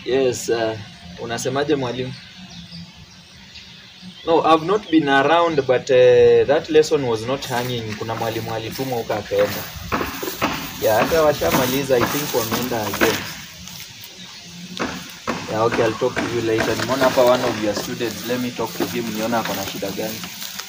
Yes, uh, unasemaje mwalimu? No, I've not been around but uh, that lesson was not hanging. Kuna mwalimu alitumwa huko akaenda. Yeah, hata washamaliza I think wameenda again. Yeah, okay, I'll talk to you later. Nimeona hapa one of your students. Let me talk to him niona ako na shida gani.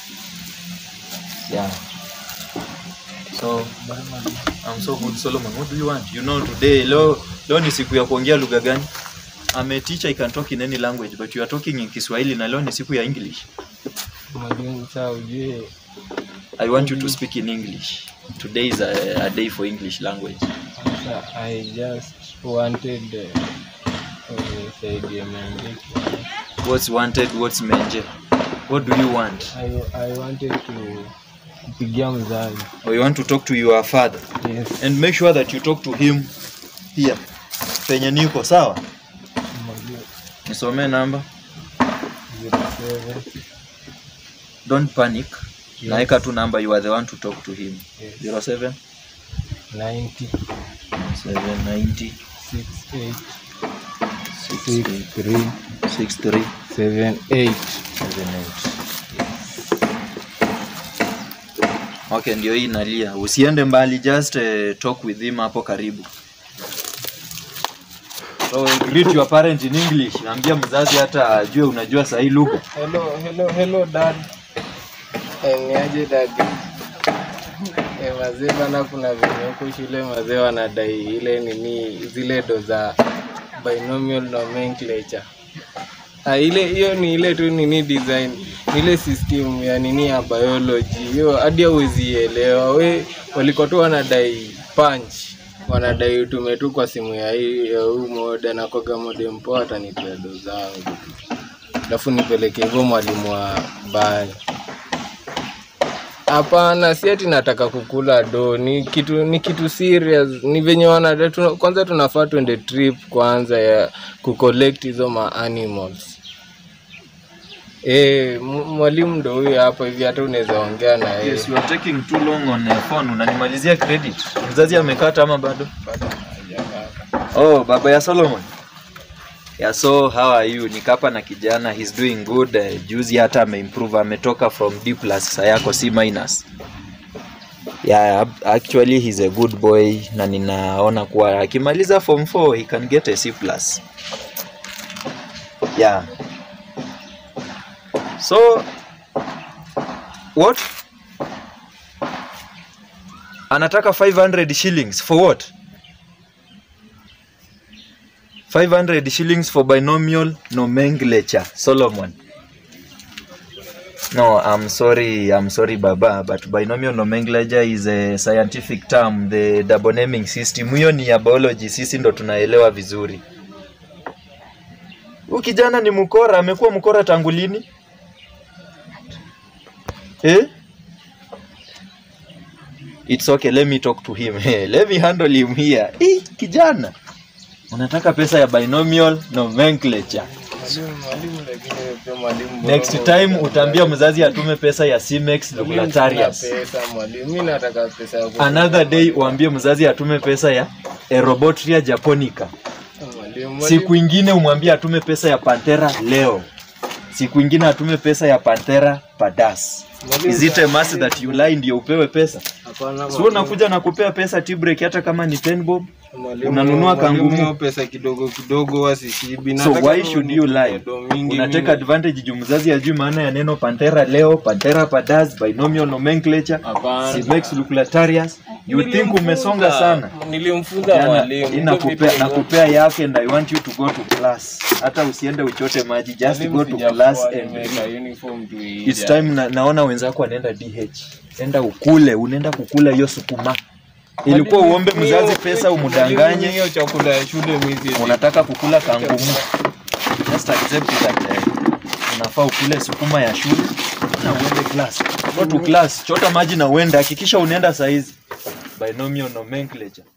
Yeah. So, I'm so good Solomon. What do you want? You know today leo leo ni siku ya kuongea lugha gani? I'm a teacher I can talk in any language but you are talking in Kiswahili na leo ni siku ya English. Mwalimu, saa ujue I want you to speak in English. Today is a, a day for English language. sasa, I just wanted uh, unisaidie maandiko. What's wanted, what's menje? What do you want? I, I wanted to kupigia mzazi. Or you want to talk to your father Yes, and make sure that you talk to him here. Penye niko sawa? mwalimu. Nisomee namba. 07 Don't panic. Yes. Naeka tu namba you are the one to talk to him. Yes. 07 90 790 68 68 63 63 78. 78. Okay, ndio hii nalia. Usiende mbali, just uh, talk with him hapo karibu. So greet your parent in English. Naambia mzazi hata ajue unajua sahi lugha. Hello, hello, hello dad. Eh, niaje dad? Eh, mazee bana, kuna venye huko shule mazee wanadai ile nini zile do za binomial nomenclature. Ah, ile hiyo ni ile tu nini design ile system ya nini ya biology hiyo hadi hauwezi elewa we walikuwa tu wanadai punch wanadai utume tu kwa simu ya hii ya huu mode na koga mode mpoa atanipea do zangu alafu nipeleke hivyo mwalimu wa bani hapana si ati nataka kukula do ni kitu ni kitu serious ni venye wana tuna, kwanza tunafaa tuende trip kwanza ya kucollect hizo ma animals Eh, m- mwalimu ndo huyo hapa hivi hata unaweza ongea na yeye. Yes, you are taking too long on uh, phone. Unanimalizia credit. Mzazi amekata ama bado? Oh, baba ya Solomon. Yeah, so how are you? Nikapa na kijana, he's doing good. Uh, juzi hata ameimprove, ametoka from D plus sasa yako C minus. Yeah, ab- actually he's a good boy na ninaona kuwa akimaliza form 4 he can get a C plus. Yeah. So what? Anataka 500 shillings for what? 500 shillings for binomial nomenclature. Solomon. No, I'm sorry, I'm sorry baba, but binomial nomenclature is a scientific term, the double naming system. Hiyo ni ya biology, sisi ndo tunaelewa vizuri. Huyu kijana ni mkora, amekuwa mkora tangu lini? Eh? It's okay, let me talk to him. let me handle him here. Eh, kijana. Unataka pesa ya binomial nomenclature. Mwalimu, mwalimu lakini wewe pia mwalimu Next bora time bora. utaambia mzazi atume pesa ya Cimex Mwalimu, Regulatarius. sina pesa mwalimu, mimi nataka pesa ya Another day uambie mzazi atume pesa ya Aerobotria japonica. Mwalimu, Siku ingine umwambie atume pesa ya Panthera leo. Siku ingine atume pesa ya Panthera padas. Mwalimu, Is it a must that you lie ndio upewe pesa? hapana, Sio mwalimu. unakuja na kupea pesa tea break hata kama ni 10 bob. Mwalimu, unanunua mwalimu, kangumu. hiyo pesa kidogo kidogo wasishibi. So Nataka why tu should you lie? do mingi Unateka mimi. advantage juu mzazi ajui maana ya neno Panthera leo, Panthera padas, binomial nomenclature, Hapana. Cimex Regulatarius. You think Nilimfunza. umesonga sana. Nilimfunza Jana, mwalimu. hii Hizo nakupea vitu nakupea yake and I want you to go to class. Hata usiende uchote maji, just Mwalimu go to sijafua, class and nimeweka read. uniform tu It's ija. time na, naona wenzako wanaenda DH. Enda ukule, unaenda kukula hiyo sukuma. Ilikuwa Mwalimu, uombe hiyo- mzazi pesa mwalimu, umdanganye, hiyo chakula ya shule mimi si- unataka kukula kangumu. Just accept that eh, unafaa ukule sukuma ya shule na uende class. Go to class, chota maji na uende, hakikisha unaenda saizi. Binomial nomenclature.